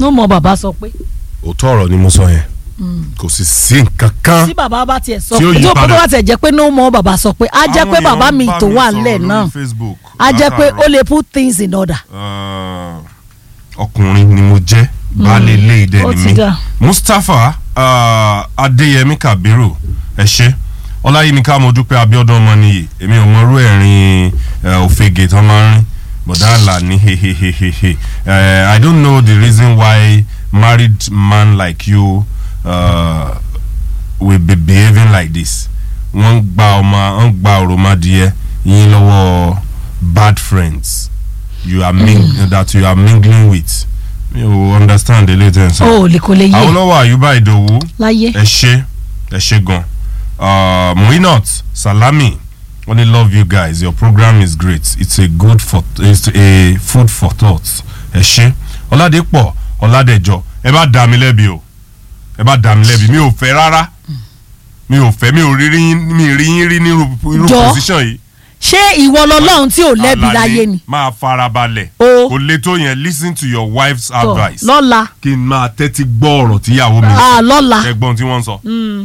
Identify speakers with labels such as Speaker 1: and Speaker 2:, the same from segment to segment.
Speaker 1: ló mọ bàbá sọ pé
Speaker 2: òótọ́ ọ̀rọ̀ ni mo sọ yẹn kò sì sí nǹkan kan
Speaker 1: tí bàbá bá tiẹ̀ sọ
Speaker 2: Tí ó
Speaker 1: pé
Speaker 2: yí
Speaker 1: tí ó
Speaker 2: padà.
Speaker 1: bá tiẹ̀ jẹ́ pé ló mọ bàbá sọ pé á jẹ́
Speaker 2: Àwọn
Speaker 1: pé
Speaker 2: èèyàn
Speaker 1: bàbá
Speaker 2: ń
Speaker 1: mi
Speaker 2: bá
Speaker 1: tó
Speaker 2: mi
Speaker 1: wà
Speaker 2: sọ̀rọ̀
Speaker 1: nílẹ̀
Speaker 2: lórí
Speaker 1: náà
Speaker 2: Facebook
Speaker 1: á jẹ́ pé
Speaker 2: látàárọ̀.
Speaker 1: ó lè put things in order.
Speaker 2: Ah, ọkùnrin ni mo jẹ́ baálé ilé ìdẹ
Speaker 1: ó
Speaker 2: ni
Speaker 1: ti
Speaker 2: mí
Speaker 1: dà.
Speaker 2: Mustapha ah, Adéyẹmí Kabiru ẹ ṣé Ọláyímíká mo dúpẹ́ Abíọ́dún Ọmọnìyí èmi ò mọrú ẹ̀rín eh, òfegè tán máa ń rìn bọ̀dá àlà ní hehehehe Eh, I don't know the reason why married man like you uh, will be behaving like this wọ́n ń gba ọmọ wọ́n ń gba òròmọdìyẹ yín lọ́wọ́ bad friends you are ming that you are mingling with mi ò understand the latest answer.
Speaker 1: ó lè kó lè yé
Speaker 2: Awólọ́wọ̀ Àyùbá Ìdòwú
Speaker 1: láyé
Speaker 2: ẹ ṣé ẹ ṣé gan uh, Muinat Salami only love you guys your program is great it's a good for it's a food for thought ẹ ṣé Ọládépọ̀ Ọládẹjọ ẹ bá dá mi lẹ́bi o ẹ bá dá mi lẹ́bi mi ò fẹ́ rárá mi ò fẹ́ mi ò rí yín mi rí yín rí ní irú irú
Speaker 1: Jọ.
Speaker 2: position yìí
Speaker 1: ṣé ìwọ lọlọ́run tí ò lẹ́bi
Speaker 2: Àlàní,
Speaker 1: láyé ni
Speaker 2: máa farabalẹ̀
Speaker 1: O.
Speaker 2: kò le tó yẹn listen to your wife's
Speaker 1: Tọ̀,
Speaker 2: advice
Speaker 1: lọ́la
Speaker 2: kí n máa tẹ́tí gbọ́ ọ̀rọ̀ tíyàwó mi sọ
Speaker 1: ah, lọ́la
Speaker 2: ẹ̀gbọ́n tí wọ́n ń sọ.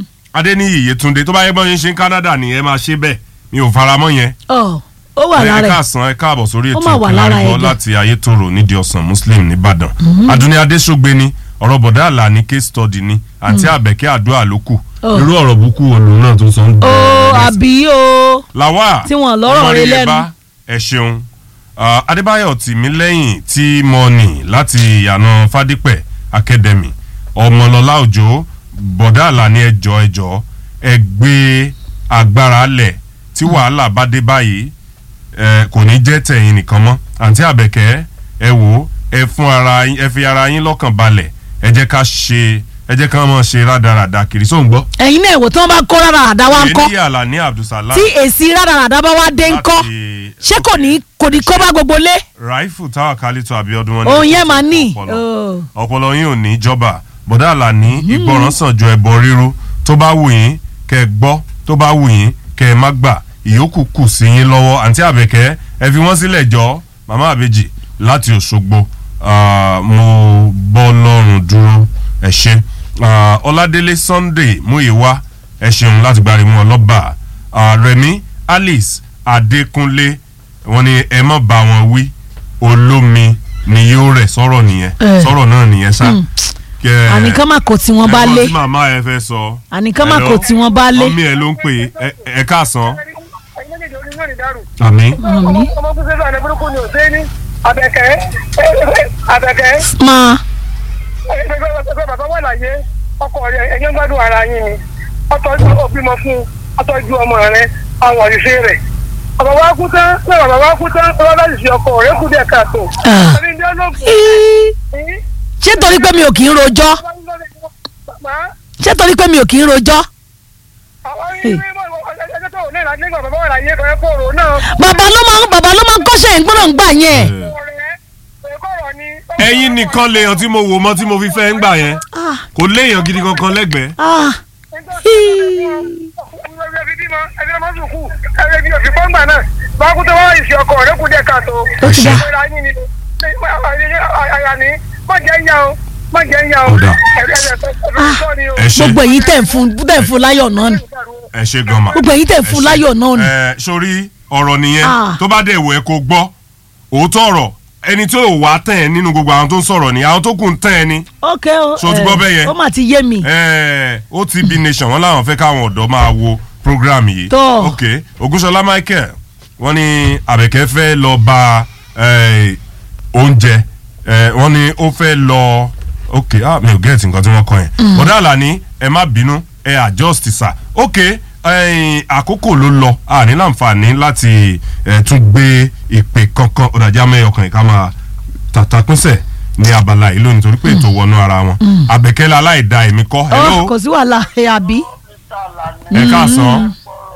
Speaker 2: Adéníyì Yétúndé tó bá yẹ bọ́n yín ṣe ń Canada ni ẹ máa ṣe bẹ́ẹ̀ mi ò faramọ́ yẹn.
Speaker 1: Ọ̀, ó wà
Speaker 2: ẹ
Speaker 1: lára ẹ̀
Speaker 2: káàsán ẹ káàbọ̀ sórí
Speaker 1: Ó
Speaker 2: ètò
Speaker 1: máa wà lára
Speaker 2: ìpínlẹ̀
Speaker 1: ẹ̀
Speaker 2: láti Ayétòrò nídìí ọ̀sán Muslim nìbàdàn. Adúní Adéṣogbe ni ọ̀rọ̀ bọ̀dá àlà ní case study ni àti Àbẹ̀kẹ́ àdúrà ló kù.
Speaker 1: Oh.
Speaker 2: irú ọ̀rọ̀ búkú olùrún náà tó sọ ń
Speaker 1: ó àbí o
Speaker 2: làwà
Speaker 1: Tí wọ́n lọ́rọ̀ rẹ̀ lẹ́nu.
Speaker 2: Ọmọrírẹ́bá, ẹ ṣeun Ah, Adébáyọ̀ Tìmílẹ́yìn tí mo nì láti ìyànà Fádípẹ̀ Academy Ọmọlọ́lá Òjó bọ̀dá àlàní ẹjọ́ ẹjọ́ ẹ gbé agbára lẹ̀ tí wàhálà bá dé báyìí ẹ kò ní jẹ́ tẹ̀yìn nìkan mọ́ àǹtí Àbẹ̀kẹ́ ẹ wò ó ẹ fún ara yín ẹ fi ara yín lọ́kàn balẹ̀ ẹ jẹ́ ká ṣe ẹ jẹ́ ká máa ṣe rádaràda kiri sóun gbọ́.
Speaker 1: ẹ̀yin náà èwo tí wọ́n bá kó rárá àdá wa ń kọ́
Speaker 2: èyí Àlàní Abdulsalam
Speaker 1: tí èsì rárá àdá bá wá dé ń kọ́
Speaker 2: láti-
Speaker 1: ṣé kò ní kò ní kó bá gbogbo lé
Speaker 2: raifu táwa kálítọ abiodun wọn ní
Speaker 1: òun yẹn máa ní
Speaker 2: ọpọlọ
Speaker 1: Oh.
Speaker 2: ọpọlọ yín ò ní jọba bọ̀dá àlàní ìgbọràn sàn ju ẹbọ ríru tó bá wù yín kẹ́ ẹ gbọ́ tó bá wù yín kẹ́ ẹ má gbà ìyókù kù sí yín lọ́wọ́ àǹtí àbẹ̀kẹ́ ẹ fi wọ́n sílẹ̀ jọ màmá àbèjì láti òṣogbo Ah, mo bọ́ lọ́rùn dúró ẹ ṣé Ah, ọládélé sunday múyìwá ẹ ṣeun láti gbárí mú ọlọ́ba Ah, rẹ̀mí alice adékúnlé wọ́n ní ẹ má bá wọn wí olómi ni yóò rẹ̀ sọ̀rọ̀ nìyẹn
Speaker 1: Eh.
Speaker 2: sọ̀rọ̀ náà nìyẹn sá. Kẹ-
Speaker 1: àníkàn má kó tí wọ́n bá
Speaker 2: ẹ̀gbọ́n
Speaker 1: lé
Speaker 2: tí màmá ẹ fẹ́ sọ.
Speaker 1: àníkàn má
Speaker 2: Hello?
Speaker 1: kó tí wọ́n bá lé
Speaker 2: mọ́mí ẹ ló ń pè é ẹ- ẹ káàsán.
Speaker 3: Àmì.
Speaker 2: àmì.
Speaker 1: Àmì.
Speaker 3: Ọmọ tó ṣe fún àná burúkú ni ò sí ní Àbẹ̀kẹ́. Àbẹ̀kẹ́.
Speaker 1: máa
Speaker 3: Ẹgbẹ́ bàbá wà láyé. Ọkọ rẹ̀ ẹ̀yẹ́ ń gbádùn ara yín ni. Ọtọ́jú òbímọ fún ọtọ́jú ọmọ rẹ̀ àwọn òṣìṣẹ́ rẹ̀. Bàbá wa kú tán, pé bàbá wa kú tán, bàbá bá sì ṣe ọkọ rẹ̀ kú díẹ̀ káàtó.
Speaker 1: Ah.
Speaker 3: Ẹni ní ọlọ́gùn.
Speaker 1: Í, ṣé torí pé mi ò kì í rojọ́ ṣé torí pé mi ò kì í rojọ́ bàbá ló máa ń bàbá ló máa ń kọ́ṣẹ́ ìgbọ́nà ń gbà yẹn
Speaker 2: ẹ̀yin nìkan lèèyàn tí mo wò mọ́ tí mo fi fẹ́ ń gbà yẹn
Speaker 1: Ah,
Speaker 2: kò léèyàn gidi kankan lẹ́gbẹ̀ẹ́.
Speaker 1: ah, ó ti dá
Speaker 2: Ọ̀dà. ẹ ṣe
Speaker 1: gbogbo èyí tẹ̀ ń fún tẹ̀ ń fún láyọ̀ náà ni
Speaker 2: ẹ ṣe gan ma.
Speaker 1: gbogbo èyí tẹ̀ ń fún láyọ̀ náà ni
Speaker 2: ẹ sórí ọ̀rọ̀ nìyẹn
Speaker 1: Ah.
Speaker 2: tó bá dẹ̀ wò ẹ́ kó gbọ́ òótọ́ ọ̀rọ̀ ẹni tí ò wá tẹ̀ ẹ́ nínú gbogbo àwọn tó ń sọ̀rọ̀ ni àwọn tó kù ń tẹ̀ ẹ́ ni.
Speaker 1: ok o
Speaker 2: Ṣé o ti
Speaker 1: eh,
Speaker 2: gbọ́ bẹ́ẹ̀ yẹn?
Speaker 1: ó mà ti yé mi
Speaker 2: Ẹ, OTB nation wọn làwọn fẹ́ káwọn ọ̀dọ́ máa wo program yìí.
Speaker 1: Tọ́.
Speaker 2: ok Ògúnṣọlá Michael wọ́n ní Àbẹ̀kẹ́ fẹ́ lọ bá eh, oúnjẹ eh, wọ́n ní ó fẹ́ lọ ok ah, mi ò gẹ́ẹ̀tì nǹkan tí wọ́n kọ yẹn. bọ̀dá àlàní ẹ má bínú ẹ adjust sir ok eh, àkókò ló lọ a ní láǹfààní láti eh, tún gbé ìpè kankan ọ̀dàjà mẹ́yọkàn yìí ká máa tàtàkùnsẹ̀ ní abala yìí lónìí torí pé ètò wọnú ara wọn Àbẹ̀kẹ́ la aláìda èmi kọ́ hello
Speaker 1: Ó, kò sí wàhálà ẹ àbí
Speaker 2: ẹ káàsán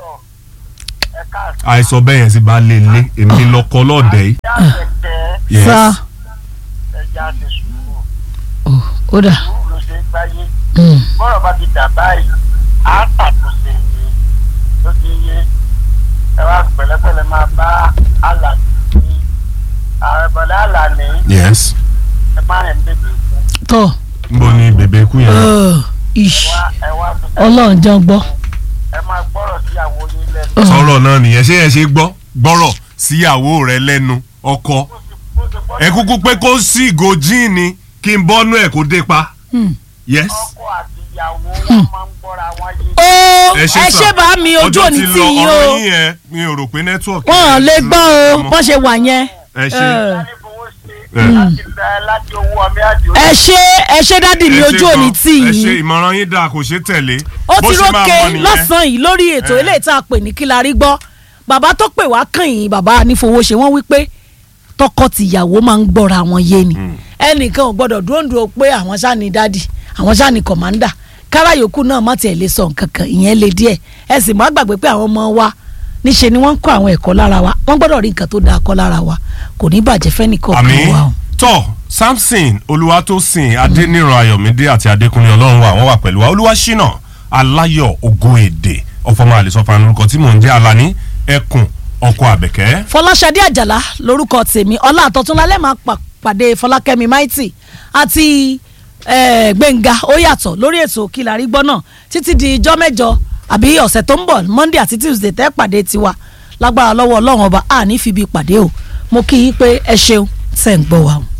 Speaker 2: àìsàn bẹ́ẹ̀ yẹn sì bá lè lé èmi lọ́kọ lọ́ọ̀dẹ̀ yìí. Yes.
Speaker 1: sá
Speaker 4: ẹja ti sùúrù
Speaker 1: ó ó dà
Speaker 4: sùúrù ló ṣe ń gbáyé
Speaker 1: Mm.
Speaker 4: bọ́rọ̀ bá ti dà báyìí á tàtúnṣe iye ló ti yé ẹ wá pẹ̀lẹ́pẹ̀lẹ́ máa bá àlàní ní ààrẹ bọ̀dá àlàní
Speaker 2: yes
Speaker 4: ẹ má rìn bèbè fún
Speaker 1: tọ̀
Speaker 2: níbo ni bèbè kú yẹn.
Speaker 1: ẹ̀, ish,
Speaker 4: wá ẹ wá fi
Speaker 1: ọlọ́run jẹ́ ń gbọ́.
Speaker 4: ẹ máa gbọ́rọ̀ sí àwọn yín lẹ́nu.
Speaker 2: sọ̀rọ̀ náà nìyẹn ṣé ẹ ṣe gbọ́ gbọ́rọ̀ síyàwó rẹ lẹ́nu ọkọ
Speaker 4: bó ti bó ti gbọ́dọ̀
Speaker 2: ẹ kúkú pé kó sí ìgò jíìnì kí n bọ́nú ẹ̀ kó dé pa.
Speaker 1: Hmm.
Speaker 2: yes.
Speaker 4: ọkọ àti ìyàwó wọn máa ń gbọ́ra wọn yé.
Speaker 1: ó
Speaker 2: ẹ
Speaker 1: ẹ
Speaker 2: sà.
Speaker 1: ṣe bá mi ojú
Speaker 2: Ọjọ́
Speaker 1: òní
Speaker 2: ti
Speaker 1: tì
Speaker 2: lọ,
Speaker 1: yín
Speaker 2: ọ̀rọ̀
Speaker 1: o
Speaker 2: yín yẹn mi ò rò pé nẹ́tíwọ̀kì.
Speaker 1: wọn ò lè gbọ́ o
Speaker 2: ọmọ.
Speaker 1: bọ́n ṣe wà yẹn.
Speaker 2: ẹ ṣe
Speaker 1: Ẹ̀.
Speaker 4: láti fowó ṣe
Speaker 2: ẹ.
Speaker 4: láti lẹ láti owó ọmọ àdìo.
Speaker 1: ẹ ṣe ẹ ṣe dádì mi
Speaker 2: ẹ ṣe
Speaker 1: ojú òní
Speaker 2: gan.
Speaker 1: tì
Speaker 2: ẹ ṣe
Speaker 1: yín
Speaker 2: ìmọ̀ràn yín dáa kò ṣe tẹ̀lé.
Speaker 1: ó
Speaker 2: Bó
Speaker 1: ti
Speaker 2: ṣe máa
Speaker 1: rókè
Speaker 2: mọ nìyẹn.
Speaker 1: lọ́sàn-án yìí lórí ètò
Speaker 2: Eh.
Speaker 1: eléyìí tá a pè ní kí la rí gbọ́ bàbá tó pè wá kàn yín bàbá anífowóṣe wọ́n wí pé tọkọ tìyàwó máa ń gbọ́ra wọn yé ni ẹnìkan ò gbọ́dọ̀ dúró ń dúró pé àwọn ṣáà ní dádì àwọn ṣáà ní kọ̀mándà kára yòókù náà má tiẹ̀ lè sọ nǹkan kan ìyẹn lè díẹ̀ ẹ sì má gbàgbé pé àwọn ọmọ wa níṣe ni wọ́n ń kọ́ àwọn ẹ̀kọ́ lára wa wọ́n gbọ́dọ̀ rí nǹkan tó dáa kọ́ lára wa kò ní bàjẹ́ fẹ́nìkan
Speaker 2: àmì
Speaker 1: kan wa o.
Speaker 2: tọ samson olúwatósìn adẹniran ayọ̀mídé àti adékúnlé ọlọ́run wa wọ́n wà pẹ̀lú wa olúwaṣínà aláyọ̀ ògo èdè ọ̀fọ̀mọ́ àlẹ́sọ̀fà lórúkọ tí mò ń jẹ́ alani ẹkùn ọkọ àbẹ̀kẹ́.
Speaker 1: fọláṣadé àjàlá lórúkọ tèmi ọlá àtọ̀túnlálẹ́ máa pa- pàdé fọlákẹ́mi maiti àti eh, gbẹ̀ngà ó yàtọ̀ lórí ètò kìlárí gbọ́ náà títí di ijọ́ mẹ́jọ àbí ọ̀sẹ̀ tó ń bọ̀ monday àti tuesday tẹ́ pàdé tiwa lágbára lọ́wọ́ ọlọ́run ọba àní fi bí pàdé o mo kí yín pé ẹ ṣeun tẹ̀ ń gbọ́ wa o.